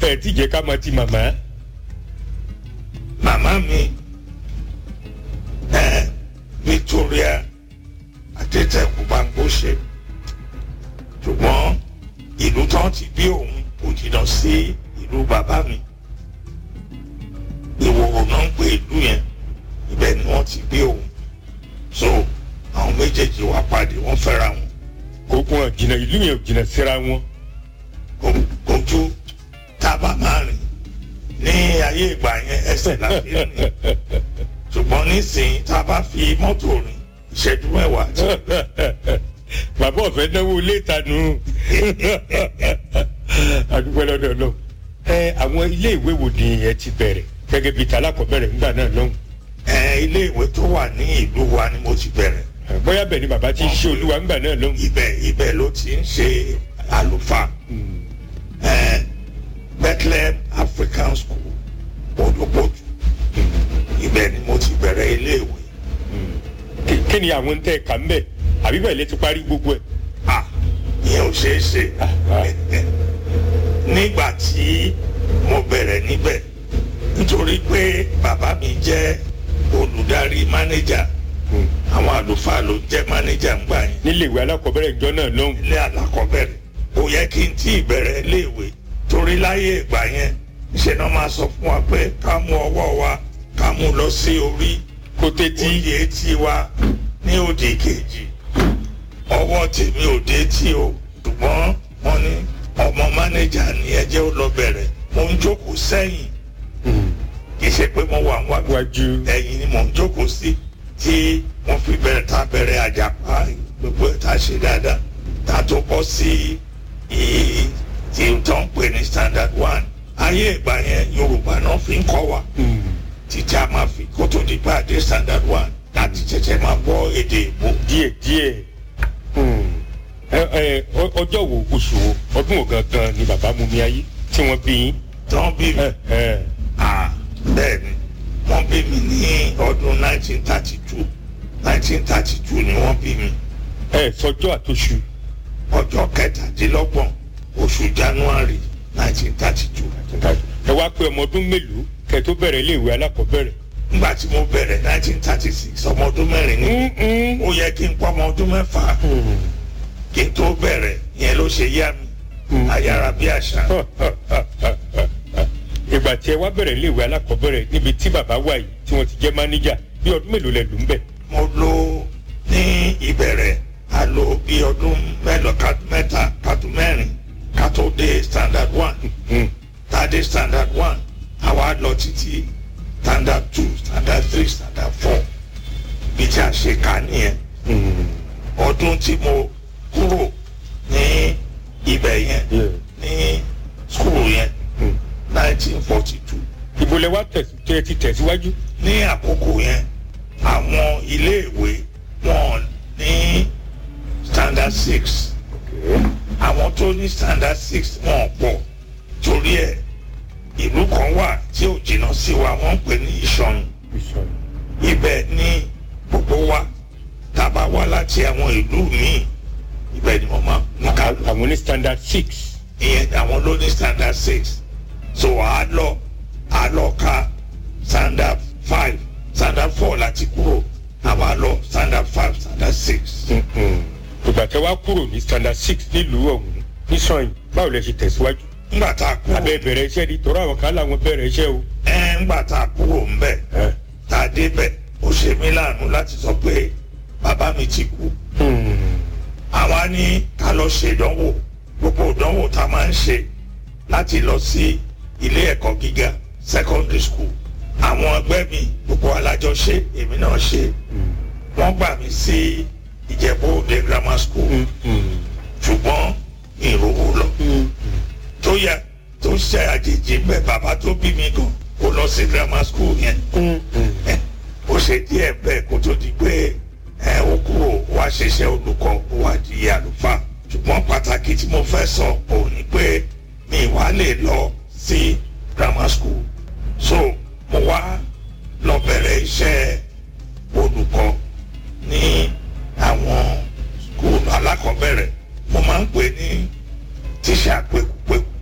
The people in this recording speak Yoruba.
ẹ ti jẹ́ ká mọ ti màmá. màmá mi ẹ Victoria Adétẹ̀kù Bámgbóṣe ṣùgbọ́n ìlú tán ti bí òun kò jìnnà sí ìlú bàbá mi Ìwòrò náà ń pè ìlú yẹn ibẹ̀ ni wọ́n ti bí òun so àwọn méjèèjì wá pàdé wọ́n fẹ́ra wọn kò kún jìnnà ìlú yẹn ò jìnnà síra wọn. kò- kò ju tábà máa rìn ní ayé ìgbà yẹn ẹsẹ̀ la fi rìn ṣùgbọ́n nísìnyí tá a bá fi mọ́tò rìn ìṣẹ́jú mẹ́wàá ti bàbá ọ̀fẹ́ náwó ilé ìtanu àdúgbò lọ́dọ̀ lọ. ẹ àwọn ilé ìwé wo ni ẹ ti bẹ̀rẹ̀ gẹ́gẹ́ bíi talákọ̀ọ́bẹ̀rẹ̀ nígbà náà lọ́hùn. ẹ ilé ìwé tó wà ní ìlú wa ni mo ti bẹ̀rẹ̀ Ẹ, bóyá bẹ́ẹ̀ ni bàbá ti ń ṣe olúwa nígbà náà lọ́hùn. ibẹ̀ ibẹ̀ ló ti ń ṣe àlùfáà ẹ Bethlehem African School Odòpòjù ibẹ̀ ni mo ti bẹ̀rẹ̀ ilé ìwé Kí- kí ni àwọn ń tẹ́ ẹ̀ka ń bẹ̀ àbí bẹ́ẹ̀ lè ti parí gbogbo ẹ̀. ah ìyẹn ò ṣeé ṣe nígbà tí mo bẹ̀rẹ̀ níbẹ̀ nítorí pé bàbá mi jẹ́ olùdarí mánéjà àwọn àlùfáà ló jẹ́ mánéjà ń gbà yẹn nílé ìwé alákọ̀ọ́bẹ̀rẹ̀ ìjọ náà lọ́hùn. ilé alákọ̀ọ́bẹ̀rẹ̀ ó yẹ kí n tí ì bẹ̀rẹ̀ iléèwé torí láyé ìgbà yẹn ṣe náà máa sọ fún wa pé ká mú ọwọ́ wa ká mú lọ sí orí kó tẹ́tí òdì etí wa ní òdì kejì ọwọ́ tèmi ò dé tí o ṣùgbọ́n wọ́n ní ọmọ mánéjà ní ẹjẹ́ ó lọ bẹ̀rẹ̀ mo ń jókòó sẹ́yìn kì í ṣe pé mo wà wájú wájú. ẹ̀yìn ni mò ń jókòó sí tí wọ́n fi bẹ̀rẹ̀ tá a bẹ̀rẹ̀ àjàpá gbogbo ẹ̀ tá a ṣe dáadáa tá a tó bọ́ sí i tí tó ń pè ní standard one ayé ìgbà yẹn Yorùbá náà fi ń kọ́ wa títí a máa fi kó tó di pé a dé standard one láti ṣẹ̀ṣẹ̀ máa gbọ́ èdè ìbò díẹ̀ díẹ̀ ẹ ẹ ọ- ọjọ́ wo oṣù wo ọdún wo gangan ni bàbá mú mi ayé tí wọ́n bí yín. tán bí mi ẹ ẹ à bẹ́ẹ̀ ni wọ́n bí mi ní ọdún 1932 1932 ni wọ́n bí mi ẹ sọjọ́ àtòṣù ọjọ́ kẹtàdínlọ́gbọ̀n oṣù January 1932 ẹ wá pé ọmọ ọdún mélòó kẹ́ tó bẹ̀rẹ̀ iléèwé alákọ̀ọ́bẹ̀rẹ̀. nígbà tí mo bẹ̀rẹ̀ 1936 ọmọ ọdún mẹ́rin ni ó yẹ kí n pọ́ ọmọ ọdún mẹ́fà kí n tó bẹ̀rẹ̀ yẹn ló ṣe yá mi ayára bí àṣà ìgbà tí ẹ wá bẹ̀rẹ̀ iléèwé alákọ̀ọ́bẹ̀rẹ̀ níbi tí bàbá wà yìí tí wọ́n ti jẹ́ máníjà bí ọdún mélòó lẹ lò ń bẹ̀. mo lò ní ìbẹ̀rẹ̀ a lò bí ọdún mẹ́lọ kátó mẹ́ta kátó mẹ́rin kátó dé standard one tá a dé standard one àwa lọ títí standard two standard three standard four bí tí a ṣe kà nìyẹn ọdún tí mo kúrò ní ibẹ̀ yẹn ní school yẹn nineteen forty two ibo lẹ wá tẹ̀sí tẹ ti tẹ̀síwájú. ní àkókò yẹn àwọn iléèwé wọn ní standard six àwọn tó ní standard six wọn pọ̀ torí ẹ̀ ìlú kan wà tí ò jìnnà sí wa wọ́n ń pè ní ìṣọ̀yìn ibẹ̀ ní gbogbo wa tá a bá wá láti àwọn ìlú míì ibẹ̀ ni wọ́n máa ní ká lọ àwọn ní standard six. ìyẹn àwọn ló ní standard six so a lọ a lọ ka standard five standard four láti kúrò àwa lọ standard five standard six. ìgbà tẹ wá kúrò ní standard six nílùú ọ̀hún nísọ̀yìn báwo lẹ ṣe tẹ̀síwájú. ńgbà tá a kúrò abẹ bẹ̀rẹ̀ iṣẹ́ ni tọ́rọ àwọn kan làwọn bẹ̀rẹ̀ iṣẹ́ o. ẹ ńgbà tá a kúrò ńbẹ̀ ẹ. tá a débẹ̀ ó ṣe mí láàánú láti sọ pé bàbá mi ti kú àwa ní ká lọ ṣe ìdánwò gbogbo ìdánwò tá a máa ń ṣe láti lọ sí ilé ẹ̀kọ́ gíga secondary school àwọn ẹgbẹ́ mi gbogbo alájọ ṣe èmi náà ṣe wọ́n gbà mí sí Ìjẹ̀bú Òde grammar school ṣùgbọ́n ìrówó lọ tó yẹ tó ṣe àjèjì bẹ́ẹ̀ bàbá tó bí mi gan kó lọ sí grammar school yẹn ó ṣe díẹ̀ bẹ́ẹ̀ kó tó di pé ẹ ó kúrò wá ṣiṣẹ́ olùkọ́ ó wá di àlùfáà ṣùgbọ́n pàtàkì tí mo fẹ́ sọ òun ni pé mi wá lè lọ sí grammar school so mo wá lọ bẹ̀rẹ̀ iṣẹ́